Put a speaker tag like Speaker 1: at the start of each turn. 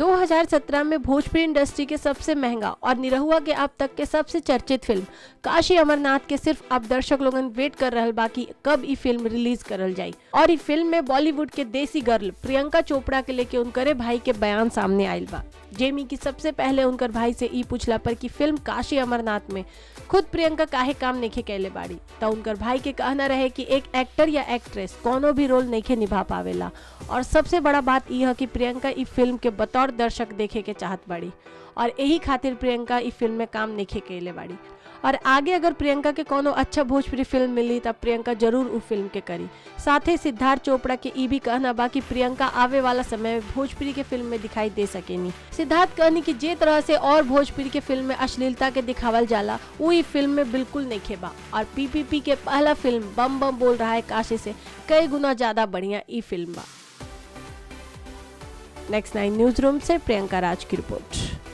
Speaker 1: 2017 में भोजपुरी इंडस्ट्री के सबसे महंगा और निरहुआ के अब तक के सबसे चर्चित फिल्म काशी अमरनाथ के सिर्फ अब दर्शक लोगन वेट कर रहल बाकी कब ई फिल्म रिलीज करल जाई और ई फिल्म में बॉलीवुड के देसी गर्ल प्रियंका चोपड़ा के लेके उनकरे भाई के बयान सामने आयल बा जेमी की सबसे पहले उनकर भाई से ई पूछला पर कि फिल्म काशी अमरनाथ में खुद प्रियंका काहे काम नहीं कैले बाड़ी तो उनकर भाई के कहना रहे कि एक एक्टर या एक्ट्रेस कोनो भी रोल नहीं निभा पावेला और सबसे बड़ा बात यह है कि प्रियंका ई फिल्म के बतौर दर्शक देखे के चाहत बाड़ी और यही खातिर प्रियंका ई फिल्म में काम नहीं कैले बाड़ी और आगे अगर प्रियंका के कोनो अच्छा भोजपुरी फिल्म मिली तब प्रियंका जरूर उ फिल्म के करी साथ ही सिद्धार्थ चोपड़ा के ई भी कहना बा कि प्रियंका आवे वाला समय में भोजपुरी के फिल्म में दिखाई दे सकेनी सिद्धार्थ कहनी कि जे तरह से और भोजपुरी के फिल्म में अश्लीलता के दिखावल जाला वो ई फिल्म में बिल्कुल नहीं खेबा और पीपीपी के पहला फिल्म बम बम बोल रहा है काशी से कई गुना ज्यादा बढ़िया ई फिल्म बा नेक्स्ट नाइन न्यूज रूम से प्रियंका राज की रिपोर्ट